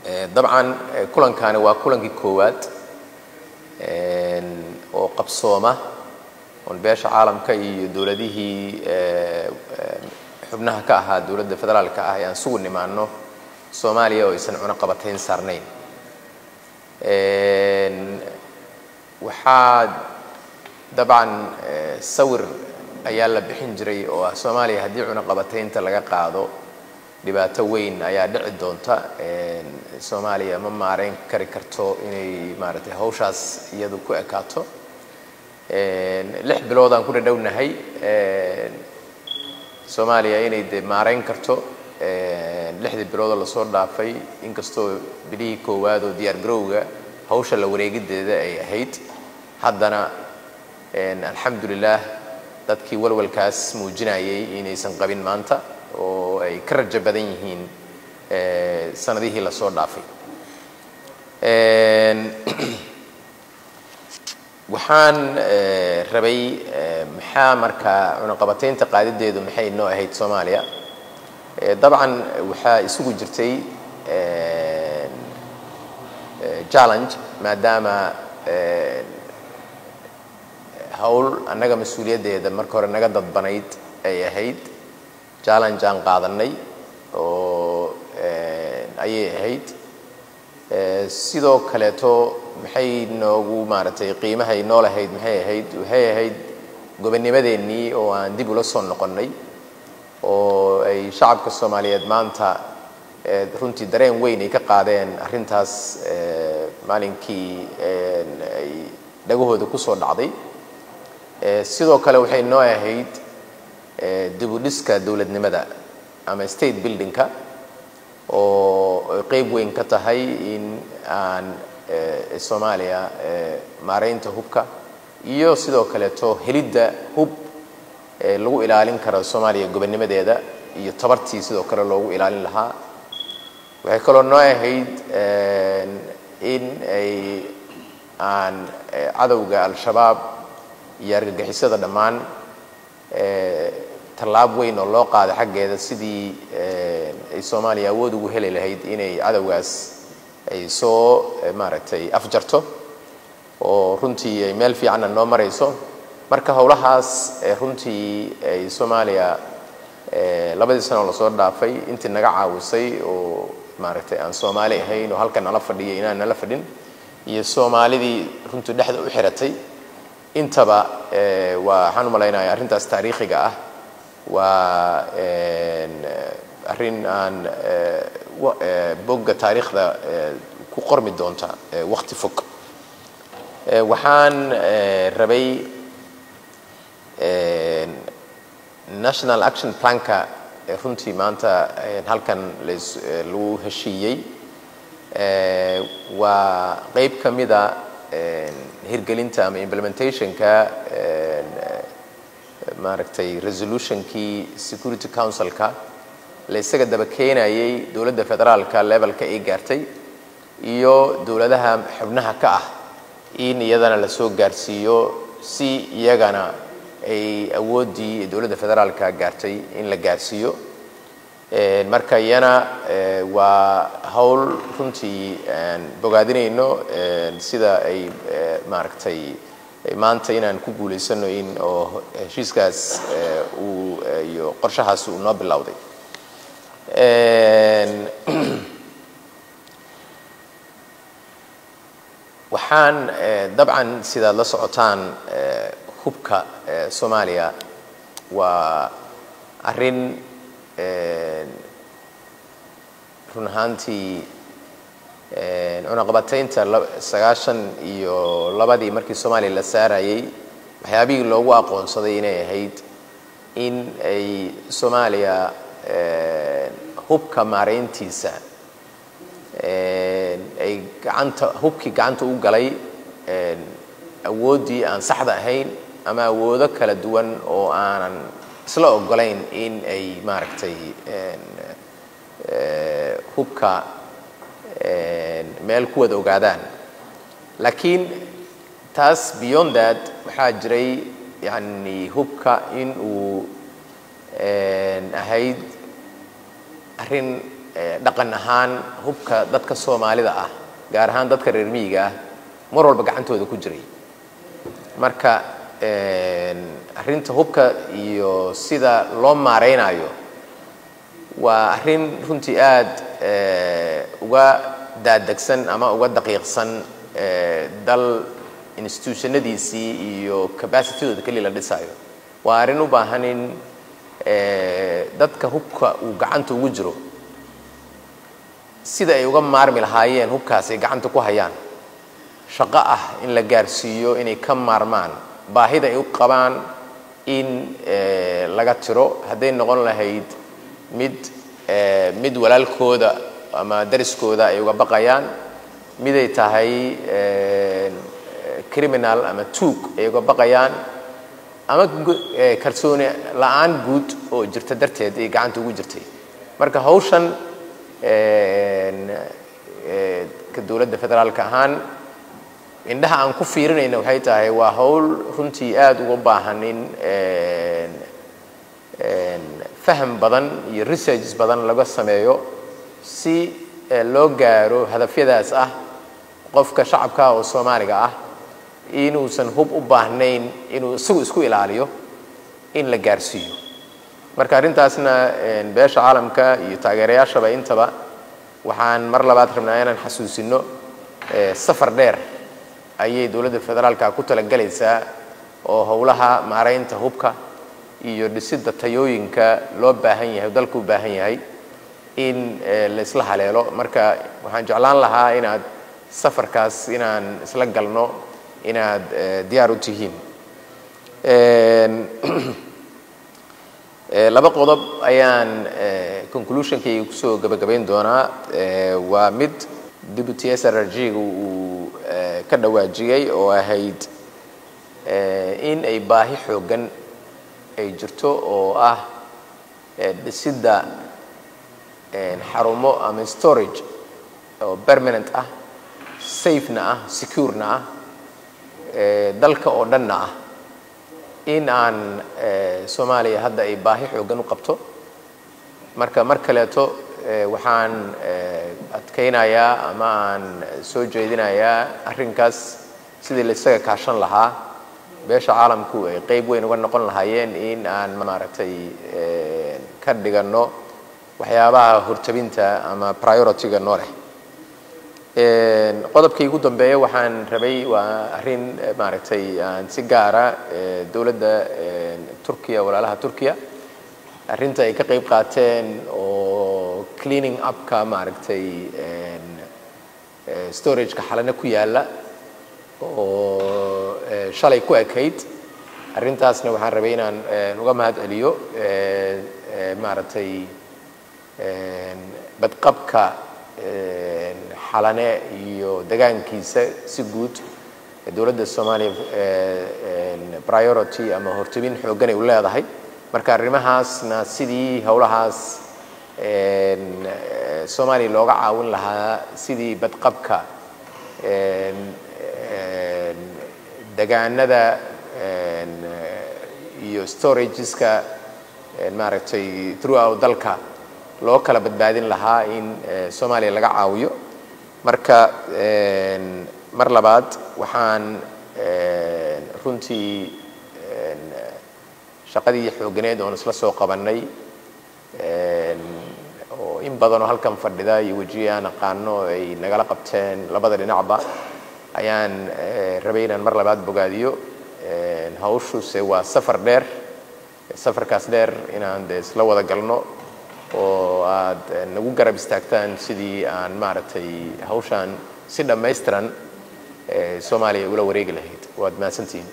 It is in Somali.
dabcan kulankani waa kulankii koowaad oo qabsooma oon beesha caalamka iyo dowladihii xubnaha ka ahaa dowladda federaalka ah ee aan sugu nimaano soomaaliya oo aysan cunaqabatayn saarnayn waxaa dabcan sawir ayaa la bixin jiray oo ah soomaaliya haddii cunaqabataynta laga qaado dhibaato weyn ayaa dhici doonta soomaaliya ma maareyn kari karto inay maaragtay hawshaas iyadu ku ekaato lix bilood aan ku dhadhownahay soomaaliya inay de maareyn karto lixdii biloodoo lasoo dhaafay inkastoo bilihii koowaad oo diyaar garowga hawsha la wareegideeda ay ahayd haddana alxamdulilah dadkii walwalkaas muujinayay inaysan qabin maanta oo ay ka rajo badan yihiin sanadihii lasoo dhaafay waxaan rabay maxaa markaa cunaqabataynta qaadideedu maxay noo ahayd soomaaliya dabcan waxaa isugu jirtay challenge maadaama hawl annaga mas-uuliyaddeeda marka hore naga dadbanayd ay ahayd challenge aan qaadanay oo ayay ahayd sidoo kaleeto maxay noogu maaragtay qiimahay noo lahayd maxay ahayd waxay ahayd gobonnimadeennii oo aan dib ula soo noqonnay oo ay shacabka soomaaliyeed maanta runtii dareen weyn ay ka qaadeen arrintaas maalinkii ay dhagahooda ku soo dhacday sidoo kale waxay noo ahayd dibudhiska dowladnimada ama state buildingka oo qeyb weyn ka tahay in aan soomaaliya maareynta hubka iyo sidoo kaleeto helidda hub lagu ilaalin karo soomaaliya gobonnimadeeda iyo tabartii sidoo kale loogu ilaalin lahaa waxay kaloo noo ahayd in ay aan cadowga al-shabaab iyo argagixisada dhammaan tallaab weyn oo loo qaaday xaggeeda sidii ay soomaaliya awood ugu heli lahayd inay cadowgaas ay soo maaragtay afjarto oo runtii ay meel fiicanna noo marayso marka howlahaas runtii ay soomaaliya labadii sanoo lasoo dhaafay intii naga caawisay oo maaragtay aan soomaali ahayn oo halkan nala fadhiya inaan nala fadhin iyo soomaalidii runtii dhexda u xiratay intaba waa waxaan u malaynaya arrintaas taariikhiga ah waa arrin aan bogga taariikhda ku qormi doonta wakti fog waxaan rabay national action planka runtii maanta halkan lagu heshiiyey waa qeyb ka mida hirgelinta ama implementationka maaragtay resolutionkii security councilka la isaga daba keenayay dowladda federaalka levelka ay gaartay iyo dowladaha xubnaha ka ah in iyadana lasoo gaarsiiyo si iyagana ay awooddii dowladda federaalka gaartay in la gaarsiiyo marka iyana waa howl runtii aan bogaadinayno sida ay maaragtay maanta inaan ku guulaysano in oo heshiiskaas uu iyo qorshahaas uu noo bilowday waxaan dabcan sidaad la socotaan hubka soomaaliya waa arrin run ahaantii cunaqabataynta sagaashan iyo labadii markii soomaaliya la saarayay waxyaabihii loogu aqoonsaday inay ahayd in ay soomaaliya hubka maareyntiisa ay gacanta hubkii gacanta u galay awooddii aan saxda ahayn ama awoodo kala duwan oo aanan isla ogolayn in ay maaragtay hubka meel ku wada ogaadaan laakiin taas beyond that waxaa jiray yani hubka in uu ahayd arrin dhaqan ahaan hubka dadka soomaalida ah gaar ahaan dadka reer miyiga ah mar walba gacantooda ku jiray marka arrinta hubka iyo sida loo maaraynayo waa arrin runtii aada uga daadegsan ama uga daqiiqsan dal institutionadiisii iyo capacitydooda keliya la dhisayo waa arrin u baahan in dadka hubka uu gacanta ugu jiro sida ay uga maarmi lahaayeen hubkaas ay gacanta ku hayaan shaqo ah in la gaarsiiyo inay ka maarmaan baahida ay u qabaan in laga tiro hadday noqon lahayd mid mid walaalkooda ama dariskooda ay uga baqayaan miday tahay criminal ama tuug ay uga baqayaan ama kalsooni la-aan guud oo jirta darteed ay gacanta ugu jirtay marka hawshan ka dowladda federaalka ahaan indhaha aan ku fiirinayna waxay tahay waa hawl runtii aada uga baahan in faham badan iyo researches badan laga sameeyo si loo gaaro hadafyadaas ah qofka shacabka oo soomaaliga ah inuusan hub u baahnayn inuu isagu isku ilaaliyo in la gaarsiiyo marka arrintaasna beesha caalamka iyo taageerayaashaba intaba waxaan mar labaad rabnaa inaan xasuusino safar dheer ayay dowladda federaalka ku talagelaysaa oo howlaha maaraynta hubka iyo dhisidda tayooyinka loo baahan yahay dalku u baahan yahay in la isla haleelo marka waxaan jeclaan lahaa inaad safarkaas inaan isla galno inaad diyaar u tihiin laba qodob ayaan conclusionkayga kusoo gabagabayn doonaa waa mid deputy s r r g-ga uu ka dhawaajiyey oo ahayd in ay baahi xooggan ay jirto oo ah dhisidda xarumo ama storage oo permanent ah safena ah securena ah dalka oo dhanna ah in aan soomaaliya hadda ay baahi xooggan u qabto marka mar kaleeto waxaan adkaynayaa ama aan soo jeedinayaa arrinkaas sidii la isaga kaashan lahaa beesha caalamku ay qeyb weyn uga noqon lahaayeen in aan maaragtay ka dhiganno waxyaabaha hortabinta ama priority-ga noo leh qodobkii ugu dambeeya waxaan rabay waa arrin maaragtay aan si gaara dowladda turkiya walaalaha turkiya arrinta ay ka qeyb qaateen oo cleaning upka maaragtay storageka xalana ku yaalla oo shalay ku ekayd arrintaasna waxaan rabay inaan uga mahad celiyo maaragtay badqabka xalane iyo degaankiisa si guud dowladda soomaaliya priority ama hortabin xooggan ay u leedahay marka arrimahaasna sidii howlahaas soomaaliya looga caawin lahaa sidii badqabka degaanada iyo storageska maaragtay throughout dalka loo kala badbaadin lahaa in soomaaliya laga caawiyo marka mar labaad waxaan runtii shaqadii xoogganeed oon isla soo qabannay oo in badanoo halkan fadhida iyo wejiye aan aqaano ay nagala qabteen labada dhinacba ayaan rabay inaan mar labaad bogaadiyo hawshuse waa safar dheer safarkaas dheer inaan de isla wada galno oo aad nagu garab istaagtaan sidii aan maaragtay hawshaan si dhammaystiran soomaaliya ula wareegi lahayd waad mahadsantihiin